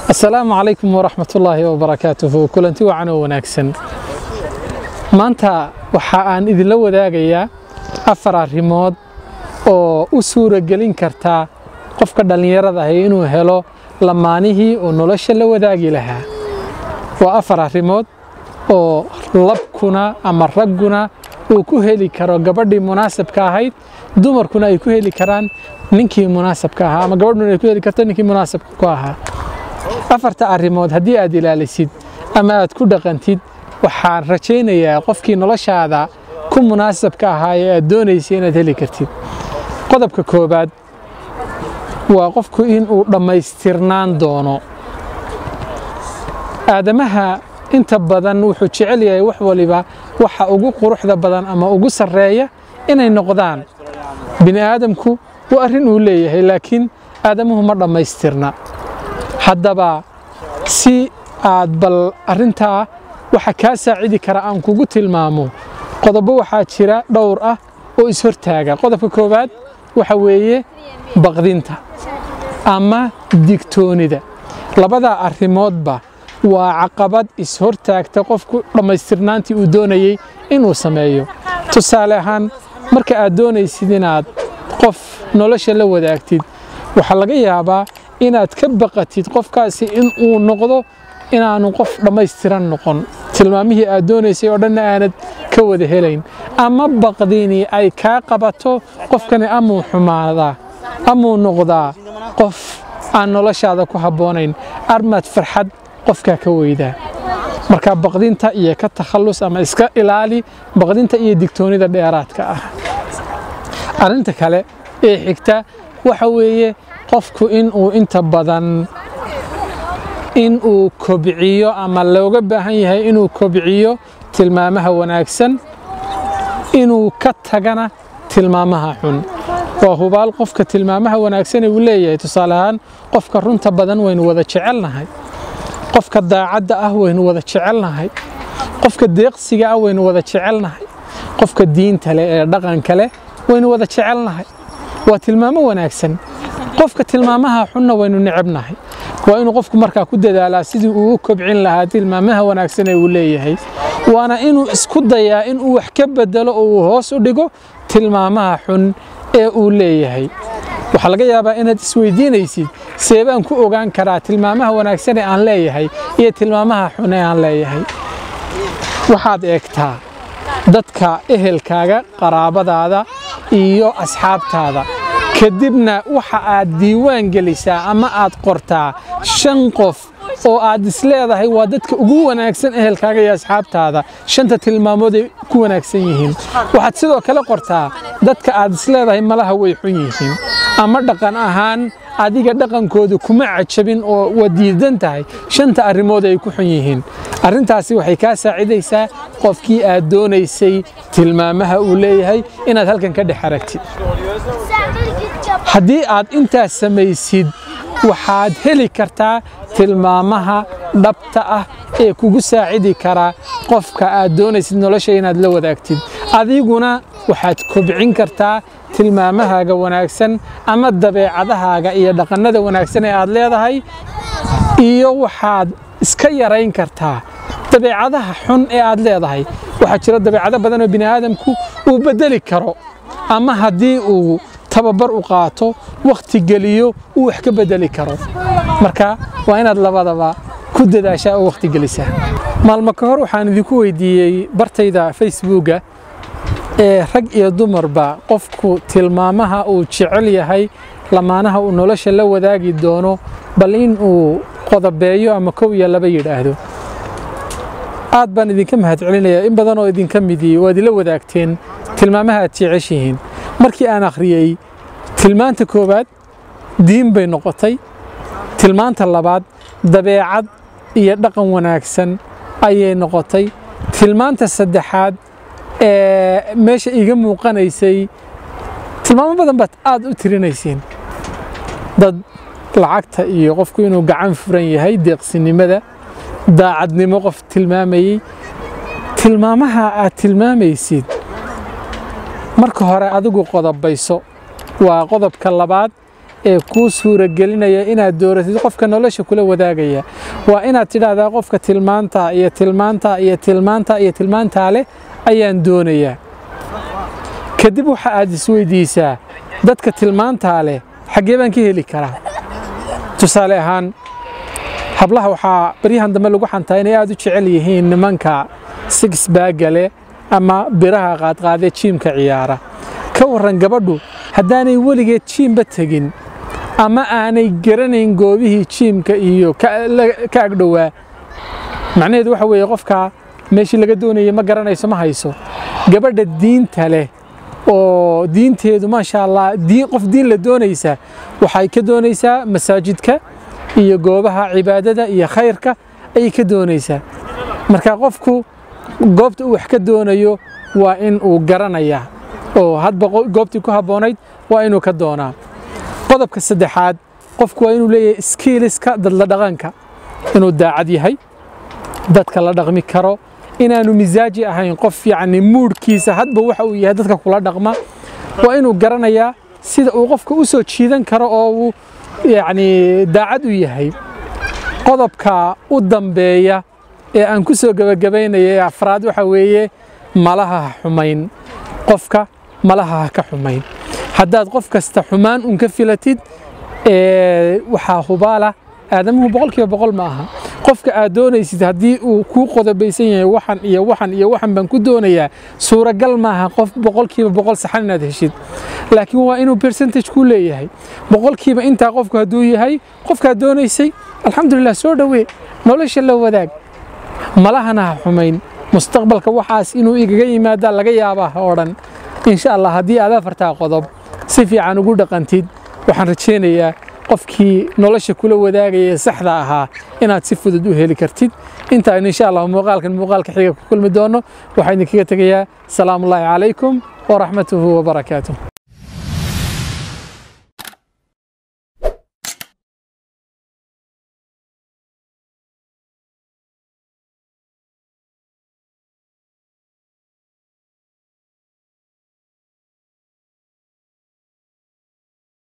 asalaamu calaykum waraxmatullaahi wabarakaatuhu kulanti wacan oo wanaagsan maanta waxa aan idinla wadaagayaa afar arrimood oo u suuragelin karta qofka dhallinyarada ahi inuu helo lamaanihii oo nolosha la wadaagi lahaa waa afar arrimood oo labkuna ama ragguna uu ku heli karo gabadhii munaasabka ahayd dumarkuna ay ku heli karaan ninkii munaasabka ahaa ama gabadhuna ay ku heli karto ninkii munaasabka ku ahaa afarta arrimood haddii aad ilaalisid ama aad ku dhaqantid waxaan rajaynayaa qofkii noloshaada ku munaasabka ahaa ee aad doonaysa inaad heli kartid qodobka koobaad waa qofku inuu dhammaystirnaan doono aadamaha inta badan wuxuu jecel yahay wax waliba waxa ugu quruxda badan ama ugu sarreeya inay noqdaan bini aadamku waa arrin uu leeyahay laakiin aadamuhu ma dhammaystirna haddaba si aad bal arrintaa waxa kaa saacidi kara aan kugu tilmaamo qodobo waxaa jira dhowr ah oo ishortaaga qodobka koowaad waxa weeye baqdinta ama digtoonida labadaa arrimoodba waa caqabad ishortaagta qofku dhammaystirnaantii uu doonayey inuu sameeyo tusaale ahaan marka aad doonaysid inaad qof nolosha la wadaagtid waxaa laga yaabaa inaad ka baqatid qofkaasi inuu noqdo inaanu qof dhammaystiran noqon tilmaamihii aad doonaysay oo dhanna aanad ka wada helayn ama baqdini ay kaa qabato qofkani amuu xumaadaa amuu noqdaa qof aan noloshaada ku habboonayn armaad farxad qofkaa ka weydaa marka baqdinta iyo ka takhallus ama iska ilaali baqdinta iyo digtoonida dheeraadka ah arrinta kale ee xigta waxa weeye qofku inuu inta badan inuu kobciyo ama looga baahan yahay inuu kobciyo tilmaamaha wanaagsan inuu ka tagana tilmaamaha xun waa hubaal qofka tilmaamaha wanaagsane uu leeyahay tusaale ahaan qofka runta badan waynu wada jecelnahay qofka daacadda ah waynu wada jecelnahay qofka deeqsiga ah waynu wada jecelnahay qofka diinta leh ee dhaqanka leh waynu wada jecelnahay waa tilmaamo wanaagsan qofka tilmaamaha xunna waynu necebnahay waa inuu qofku markaa ku dadaalaa sidii uu u kobcin lahaa tilmaamaha wanaagsan ee uu leeyahay waana inuu isku dayaa inuu wax ka bedelo oo uu hoos u dhigo tilmaamaha xun ee uu leeyahay waxaa laga yaabaa inaad isweydiinaysid seebaan ku ogaan karaa tilmaamaha wanaagsan ee aan leeyahay iyo tilmaamaha xun ee aan leeyahay waxaad eegtaa dadka ehelkaaga qaraabadaada iyo asxaabtaada kadibna waxa aad diiwaan gelisaa ama aad qortaa shan qof oo aad isleedahay waa dadka ugu wanaagsan ehelkaaga iyo asxaabtaada shanta tilmaamood ay ku wanaagsan yihiin waxaad sidoo kale qortaa dadka aad isleedahay malaha way xun yihiin ama dhaqan ahaan adiga dhaqankooda kuma cajabin oo waa diidan tahay shanta arrimood ay ku xun yihiin arrintaasi waxay kaa saacidaysaa qofkii aad doonaysay tilmaamaha uu leeyahay inaad halkan ka dhex aragtid haddii aad intaas samaysid waxaad heli kartaa tilmaamaha dhabta ah ee kugu saacidi karaa qofka aad doonaysid nolosha inaad la wadaagtid adiguna waxaad kobcin kartaa tilmaamahaaga wanaagsan ama dabeecadahaaga iyo dhaqannada wanaagsan ee aad leedahay iyo waxaad iska yarayn kartaa dabeecadaha xun ee aad leedahay waxaa jira dabeecado badan oo bini aadamku uu beddeli karo ama haddii uu tababar u qaato wakhti geliyo uu wax ka beddeli karo marka waa inaad labadaba ku dadaashaa oo wakhti gelisaa maalmo ka hor waxaan idinku weydiiyey bartayda facebooka ee rag iyo dumarba qofku tilmaamaha uu jecel yahay lamaanaha uu nolosha la wadaagi doono bal in uu qodobeeyo ama kow iyo laba yidhaahdo aad baan idinka mahad celinayaa in badan oo idinka midii waad ila wadaagteen tilmaamaha aad jeceshihiin markii aan akhriyey tilmaanta koowaad diin bay noqotay tilmaanta labaad dabeecad iyo dhaqan wanaagsan ayay noqotay tilmaanta saddexaad ee meesha iiga muuqanaysay tilmaamo badan baad aad u tirinaysiin dad lacagta iyo qofku inuu gacan furan yahay deeqsinimada daacadnimo qof tilmaamayey tilmaamaha aad tilmaamaysid marka hore adigu qodobayso waa qodobka labaad ee kuu suuragelinaya inaad dooratid qofka nolosha kula wadaagaya waa inaad tidhaahdaa qofka tilmaanta iyo tilmaanta iyo tilmaanta iyo tilmaantaa leh ayaan doonayaa kadib waxa aad isweydiisaa dadka tilmaantaa leh xaggee baan ka heli karaa tusaale ahaan hablaha waxaa baryahan dambe lagu xantaa inay aad u jecel yihiin nimanka six baaga leh ama biraha qaadqaadee jiimka ciyaara ka warran gabadhu haddaanay weligeed jiimba tegin ama aanay garanayn goobihii jiimka iyo ka agdhowaa macnaheedu waxa weeye qofka meeshii laga doonayay ma garanayso ma hayso gabadha diinta leh oo diinteedu maasha allah diin qof diin la doonaysa waxay ka doonaysaa masaajidka iyo goobaha cibaadada iyo khayrka ayay ka doonaysaa marka qofku goobta uu wax ka doonayo waa in uu garanayaa oo hadba goobtii ku habboonayd waa inuu ka doonaa qodobka saddexaad qofku waa inuu leeyahay skiiliska dadla dhaqanka inuu daacad yahay dadka la dhaqmi karo inaanu misaaji ahayn qof yacni muudhkiisa hadba waxa uu yahay dadka kula dhaqma waa inuu garanayaa sida uu qofka u soo jiidan karo oo uu yacni daacad u yahay qodobka u dambeeya ee aan ku soo gebagabaynaya ee afraad waxa weeye malaha ha xumayn qofka malaha ha ka xumayn haddaad qof kasta xumaan un ka filatid waxaa hubaala aadamuhu boqolkiiba boqol ma aha qofka aad doonaysid haddii uu kuu qodobaysan yahay waxan iyo waxan iyo waxan baan ku doonayaa suuragal maaha qof boqolkiiba boqol saxan inaad heshid laakiin waa inuu percentage ku leeyahay boqolkiiba intaa qofku hadduu yahay qofkaad doonaysay alxamdulilah soo dhowee nolosha la wadaag malahana ha xumayn mustaqbalka waxaas inuu igaga yimaadaa laga yaabaa oo dhan insha allah haddii aad afartaa qodob si fiican ugu dhaqantid waxaan rajaynayaa qofkii nolosha kula wadaagaya ee saxda ahaa inaad si fudud u heli kartid intaan insha allah muuqaalkan muuqaalka xiga ku kulmi doono waxaa idinkaga tegayaa salaamullaahi calaykum waraxmatuhu wabarakaatuh